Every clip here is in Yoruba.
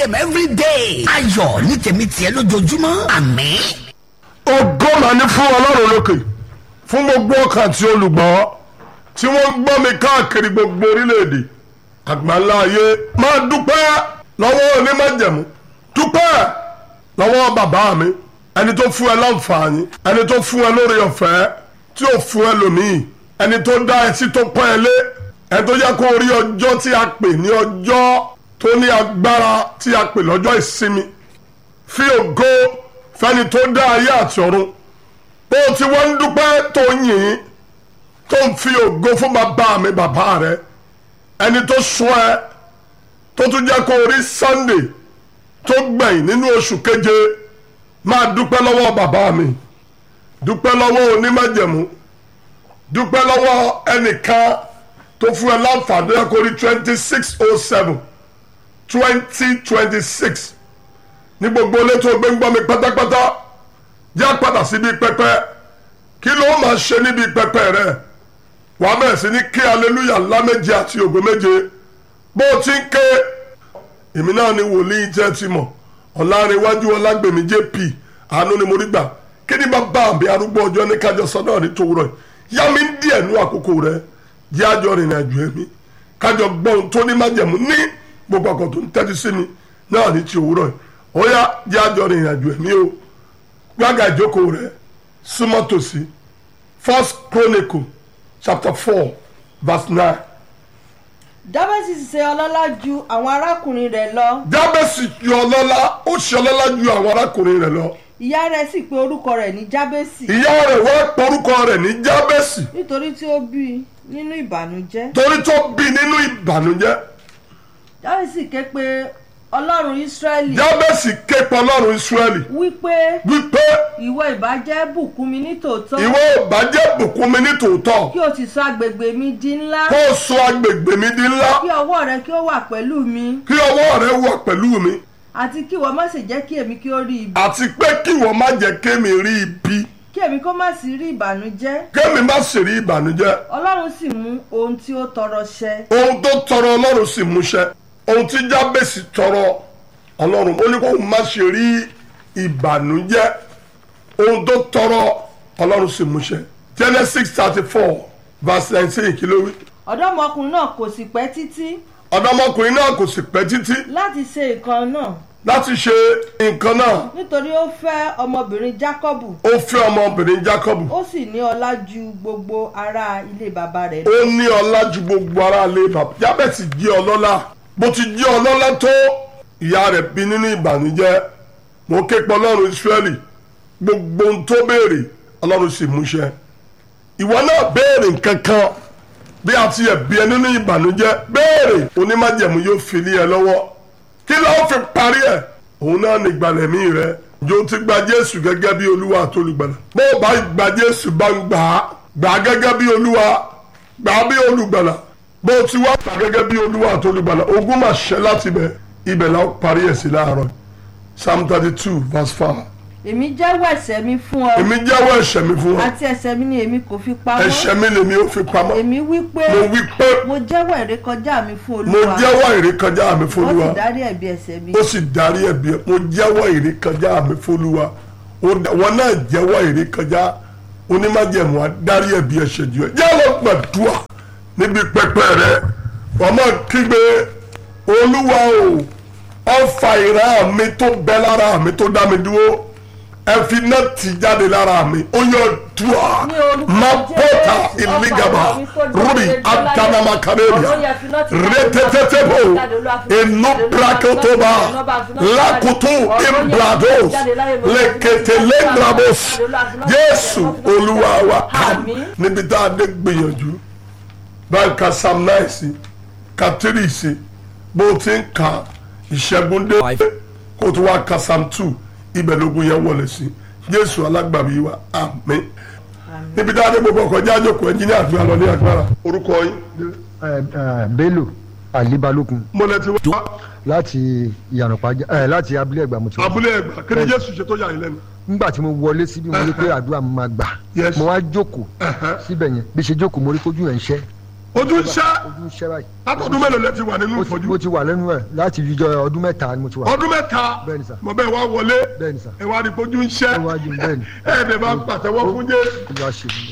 a.m. every day. ayọ̀ ní tèmi tiẹ̀ lójoojúmọ́ àmín. ògo mà ní fún ọlọ́run lókè fún gbogbo ọkàn tí olùgbọ́ tí wọ́n gbọ́ mi káàkiri gbogbo orílẹ̀-èdè àgbáńlá ayé máa dúpẹ́ lọ́wọ́ onímọ̀jẹ̀mú dúpẹ́ lọ́wọ́ bàbá mi ẹni tó fún ẹ láǹfààní ẹni tó fún ẹ lórí ọ̀fẹ́ tí ò fún ẹ lòmíì ẹni tó dá ẹ sí tó pọ́n ẹ lé ẹni tó yẹ kó rí ọjọ́ tí a pè ní ọjọ́ tó ní agbára tí a pè lọ́jọ́ ìsinmi fi ògo fẹ́ni tó dá ayé àti ọ̀run bó ti wọ́n ń dúpẹ́ tó ń yìn tó ń fi ògo fún bàbá mi bàbá rẹ ẹni tó sún ẹ tó tún jẹ́ kó rí Sunday tó gbẹ̀yìn nínú oṣù keje máa dúpẹ́ lọ́wọ́ bàbá mi dúpẹ́ lọ́wọ́ onímájẹ̀mú dúpẹ́ lọ́wọ́ ẹnìkan tó fún ẹ láǹfààní ẹ kó rí twenty six oh seven twenty twenty six ní gbogbo ilé tó gbé ń gbọ́ mi pátápátá já padà síbi pẹpẹ kí ló máa ṣe níbi pẹpẹ rẹ wàá bẹ̀rẹ̀ sí ní kí aleluya ńlá méje àti ògo méje bó o ti ń ké èmi náà ni wòlíì jẹ́ ti mọ̀ ọ̀làrẹ̀wájú ọlágbèmí jp àánú ni mo rí gbà kí ni bàbá mi arúgbó ọjọ́ ní kájọ sọ náà ní tòwúrọ̀ yìí yá mi ń díẹ̀ nú àkókò rẹ jẹ́ àjọ rìnrìn àjò ẹ̀mí kájọ gbọ́ ohun tó ní májẹ̀mú ní gbogbo àkọ́ tó ń tẹ́tí sí mi náà ní ti òwúrọ̀ yìí ó yá jẹ́ àjọ rìnrìn àjò ẹ̀mí o gbága ìjókòó rẹ súnmọ́ tòsí first chronicle chapter four verse nine jábẹ́sì ṣe ọlọ́lá ju àwọn arákùnrin rẹ̀ lọ jábẹ́sì yọ ọlọ́lá ó ṣe ọlọ́lá ju àwọn arákùnrin rẹ̀ lọ ìyá rẹ̀ sì pe orúkọ rẹ̀ ní jábẹ́sì ìyá rẹ̀ wá porúkọ rẹ̀ ní jábẹ́sì nítorí tí ó bí i nínú ìbànújẹ́ torí tó bí nínú ìbànújẹ́ jábẹ́sì ké pe ọlọ́run ísírẹ́lì jábẹ́sì ké pe ọlọ́run ìsírẹ́lì wípé wípé ìwọ ìbàjẹ́ bùkún mi ní tòótọ́ ìwọ ìbàjẹ́ bùkún mi ní tòótọ́ kí o sì sọ agbègbè mi di ńlá kó o sọ agbègbè mi di ńlá kí ọwọ́ rẹ kí ó wà pẹ̀lú mi kí ọwọ́ rẹ wà pẹ̀lú mi àti kí ìwọ má sì jẹ́ kí èmi kí ó rí ibi àti pé kí wọ́n má jẹ́ kémi rí ibi kí èmi kó má sì rí ìbànújẹ́ kémi má sì rí ìbànújẹ́ ọlọ́run sì mú ohun tí ó tọrọ ṣẹ ohun tó tọrọ ọlọ́run sì múṣẹ ohun tí jábèsì tọrọ ọlọ́run ó ní kó má ṣe rí ìbànújẹ́ ohun tó tọrọ ọlọ́run sì múṣẹ Genesis thirty four verse nineteen kí ló wí. ọ̀dọ́mọkùnrin náà kò sì pẹ́ títí ọ̀dọ́mọkùnrin náà kò sì pẹ́ títí láti ṣe nǹkan náà láti ṣe nǹkan náà nítorí ó fẹ́ ọmọbìnrin Jákọ́bù ó fẹ́ ọmọbìnrin Jacob ó sì ní ọlá ju gbogbo ará ilé bàbá rẹ̀ lọ. ó ní ọlá ju gbogbo ara lé bàbá jábẹ́sì jẹ́ ọlọ́lá bó ti jẹ́ ọlọ́lá tó ìyá rẹ̀ bí nínú ìbànújẹ́ mo ké pe ọlọ́run Ísírẹ́lì gbogbo ohun tó béèrè ọlọ́run sì múṣẹ ìwọ náà béèrè nǹkan kan bí a ti yẹ bí ẹ nínú ìbànújẹ́ béèrè onímájẹ̀mú yóò fi lé ẹ lọ́wọ́ kí ló fi parí ẹ̀ òun náà ní ìgbàlẹ̀mí rẹ jò ti gba Jésù gẹ́gẹ́ bí olúwa àti olùgbàlà bó o bá gba Jésù bá ń gbà á gbà á gẹ́gẹ́ bí olúwa gbà á bí olùgbàlà bó o ti wá gbà gẹ́gẹ́ bí olúwa àti olùgbàlà ogún máa ṣẹ láti ibẹ̀ ibẹ̀ la ó parí ẹ̀ sí láàárọ̀ Psalm thirty two verse five èmi jẹ́wọ́ ẹ̀ṣẹ̀ mi fún ọ èmi jẹ́wọ́ ẹ̀ṣẹ̀ mi fún ọ àti ẹ̀ṣẹ̀ mi ni èmi kò fi pamọ́ ẹ̀ṣẹ̀ mi lèmi ó fi pamọ́ èmi wí pé mo wí pé mo jẹ́wọ́ ìrékọjá mi fún mo olúwa jẹ́wọ́ ìrékọjá mi fún ó olúwa sì dárí ẹ̀bi ẹ̀ṣẹ̀ mi ó sì darí ẹ̀bi ẹ̀ mo jẹ́wọ́ ìrékọjá mi fÓlúwa Ó dá- wọn náà jẹ́wọ́ ìrékọjá onímájẹ̀mú adarí ẹ̀bi ẹ̀ṣẹ̀ jù ẹ́ jẹ́ lọ gbàdúrà níbi pẹpẹ rẹ wọ́n máa kígbe olúwa o ọfà ìran mi tó bẹ lára mi tó dá mi dúró ẹ fi náà tì jáde lára mi ó yọ dùà Ní orúkọ má bọ́tà Jésù, ìlígàbà ọfà ìran mi tó dá mi rúbì dúró láyé. àdánamakareria Ọ̀rọ̀ yẹn fi náà tì jáde, rẹtẹtẹtẹbò jáde, Olúwa fi náà tì inú jáde, Olúwa fi náà tì brakotoba jáde, Olúwa fi náà tì jáde. lakutu Ọ̀rọ̀ yẹn fi imbrados jáde láyé, Olúwa fi náà tì jáde, leketelendrabos Olúwa fi náà tì jáde, Jésù Olúwa fi náà tì jáde. Olúwa wa Àmín. níbi tá a dé gbìyànjú báyìí ka psalm nine sí ka three sí bó o ti ń ka ìṣẹ́gun dé kó o tún wá ka psalm two ibẹ̀ lógun yẹn wọlé sí Jésù alágbàbí wa àmín níbi tá a dé gbogbo ọkọ̀ jáde kò ẹnjìníà àgbà lọ ní agbára orúkọ yín Eh, eh, bello ali balógun mọ́lẹ̀ ti wá láti ìyànàpájà ẹ láti abúlé ẹgbà mo ti wá. abúlé ẹgbà kí ni Jésù ṣe tó yà yín lẹ́nu. nígbà tí mo wọlé síbi mo rí pé àdúrà mi máa gbà Yes. mo wá jókòó Ẹ̀hẹ́. síbẹ̀ yẹn bí ṣe jókòó mo rí kójú ẹ̀ ń ṣẹ́ ojú ń ṣẹ́ ojú ń ṣẹ́ báyìí. látọdún mélòó lẹ ti wà nínú Mo ti- ìfọ́jú mo ti wà lẹ́nu ẹ̀ láti ìjọ ọdún mẹ́ta ni mo ti wà. ọdún mẹ́ta Bẹ́ẹ̀ni sà. mo bẹ́ẹ̀ wá wọlé Bẹ́ẹ̀ni sà. ẹ wá rí ojú ń ṣẹ́ Ó wá jí mi, bẹ́ẹ̀ni. ẹ̀ẹ́dẹ̀ bá pàtẹ́wọ́ fún jẹ́ Olúwa ṣe fún mi.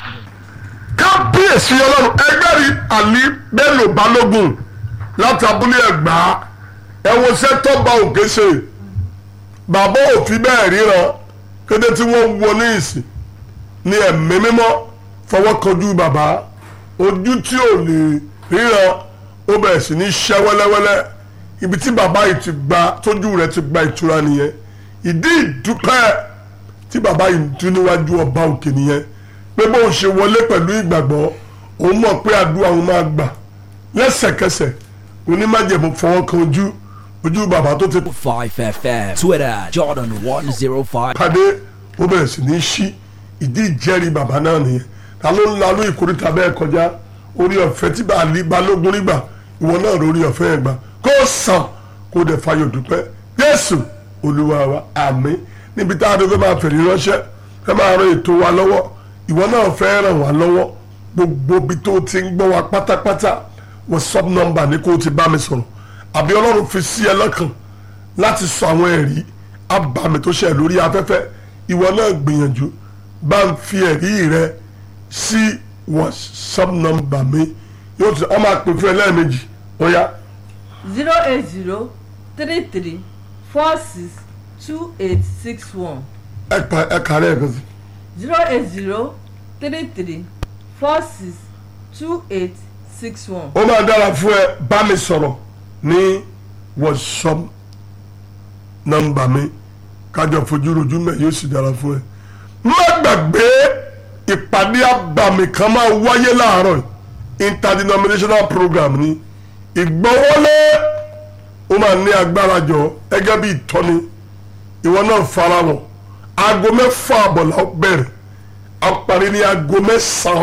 kábíyèsí ọlọ́run ẹgbẹ́rì àlí bello balógun láti abúlé ẹ̀gbá ẹ̀wọ̀n sẹ́tọ́ba òkè ṣe bàbá òfin bẹ́ẹ̀ ríran kété tí wọ́n wọ ní ìsìn ní ẹ̀mí mímọ́ fọwọ́ kanjú bàbá ojú tí ò lè ríran ó bẹ̀rẹ̀ sí ní ṣẹ́ wẹ́lẹ́wẹ́lẹ́ ibi tí bàbá yìí ti gba tójú rẹ̀ ti gba ìtura nìyẹn ìdí ìdúpẹ́ tí bàbá yìí ń dún níwájú ọba òkè nìyẹn pé bóun ṣe wọlé pẹ̀lú ìgbàgbọ́ òun mọ̀ pé àdúrà òun máa gbà lẹ́sẹ̀kẹsẹ̀ onímájẹ̀mú fọwọ́ kan ojú ojú bàbá tó ti 5FM, Twitter, Jordan 105. pàdé ó bẹ̀rẹ̀ sí ní ṣí ìdí ìjẹ́rìí bàbá náà nìyẹn ta ló ń lalú ìkórìtà bẹ́ẹ̀ kọjá orí ọ̀fẹ́ tí bàálí balógun rí gbà ìwọ náà lórí ọ̀fẹ́ yẹn gbà kó sàn kó dẹ̀ fayọ̀ dúpẹ́ Jésù Olúwa wa àmín níbi tá a dé fẹ́ máa fèrè ránṣẹ́ fẹ́ máa ran ètò wa lọ́wọ́ ìwọ náà fẹ́ ràn wá lọ́wọ́ gbogbo ibi tó ti ń gbọ́ wa pátápátá WhatsApp number ní kó o ti bá mi sọ̀rọ̀ àbí Ọlọ́run fi sí ẹ lọ́kàn láti sọ àwọn ẹ̀rí abàmì tó ṣe lórí afẹ́fẹ́ ìwọ náà gbìyànjú bá ń fi ẹ̀rí rẹ sí whatsapp nọ́mbà mi yóò tún ọmọ àpè fún ẹ lẹ́ẹ̀mejì ó yá zero eight zero three three four six two eight six one ẹ pa ẹ kàrẹ́ ẹ̀ kan sí. zero eight zero three three four six two eight six one. ó máa dára fún ẹ bá mi sọ̀rọ̀ ní whatsapp nọ́mbà mi kájọ fojú rojú mẹ́ yóò sì dára fún ẹ. má gbàgbé ìpàdé abàmì kan máa wáyé láàárọ̀ yìí. interdenominational program ni ìgbọ́wọ́lé ó máa ní agbára jọ gẹ́gẹ́ bí ìtọ́ni ìwọ náà fara wọn aago mẹ́fà àbọ̀là ó bẹ̀rẹ̀ a parí ní aago mẹ́sàn-án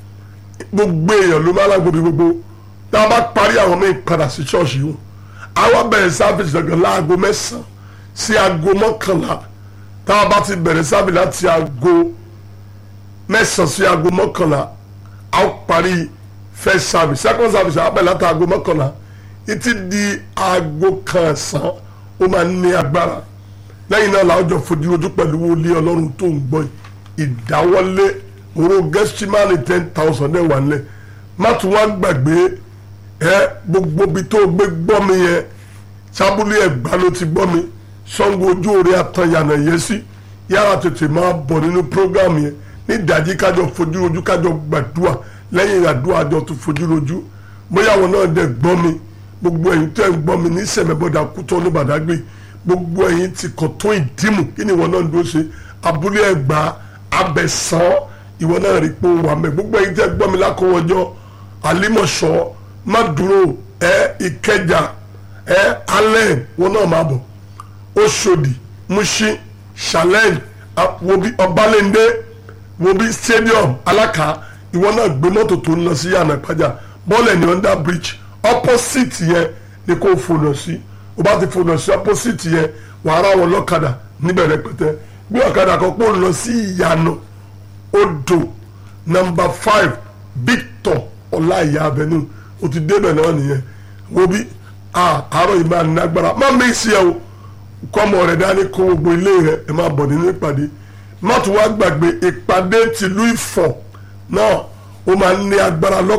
gbogbo èèyàn ló máa lágbo bí gbogbo tá a bá parí àwọn míì padà sí ṣọ́ọ̀ṣì wọn àwa bẹ̀rẹ̀ sáfìsì gangan láago mẹ́sàn-án sí aago mọ́kànlá tá a bá ti bẹ̀rẹ̀ sáfìsì láti aago mẹ́sàn-án sí aago mọ́kànlá a ó parí first service second service a bẹ̀rẹ̀ láti aago mọ́kànlá títí di aago kan ọ̀sán ó máa ń ní agbára lẹ́yìn náà làwọn jọ fojú ojú pẹ̀lú wọlé ọlọ́run tó ń gbọ́ yìí ìdáwọ́lé owó gẹ́sítímánì ten thousand ẹ̀ wà nílẹ̀ má tún wá gbàgbé ẹ gbogbo ibi tó gbé gbọ́ mi yẹn sábúlé ẹ̀gbá ló ti gbọ́ mi sango ojú orí àtàyànà yẹn sí yàrá tètè máa bọ̀ nínú program yẹn ní ìdájí kájọ fojú ojú kájọ gbàdúrà lẹ́yìn àdúrà àjọ tó fojú ojú bóyá àwọn náà dẹ̀ gbọ́ mi gbogbo ẹ̀yin tẹ́ ń gbọ́ mi ní sẹ̀mẹ́bọ̀dà kútọ́ ní bàdágbé gbogbo ẹ̀yin ti kọ̀ tó ìdímù kí ni ìwọ náà ń dúró ṣe abúlé ẹ̀gbá abẹ̀sán ìwọ náà rí pé ó wà mẹ́ gbogbo ẹ̀yin tẹ́ gbọ́ mi lákọ̀wọ́jọ́ àlímọ̀ṣọ́ má dúró ẹ ìkẹjà ẹ alẹ́ wọn náà máa bọ̀ Òṣòdì Mushin challenge wobi Ọbalẹ́ndé wobi stadium Alákà ìwọ náà gbé mọ́tò tó ń lọ sí yànnà ìpájà bọ́ọ̀lù ẹni under bridge opposite yẹn ni kò fònà sí o bá ti fònà sí opposite yẹn wàá rà wọn lọ́kadà níbẹ̀ rẹpẹtẹ bí ọ̀kadà kan pò ń lọ sí ìyànà odò number five Victor ọláìyá avenue o ti débẹ̀ náà nìyẹn wo bí àárọ̀ yìí máa ní agbára má mi sí ẹ o kọ́mọ rẹ̀ dání kó gbogbo ilé rẹ̀ ẹ máa bọ̀ nínú ìpàdé má tún wá gbàgbé ìpàdé tìlú Ifọ̀ náà ó máa ní agbára lọ́kàn.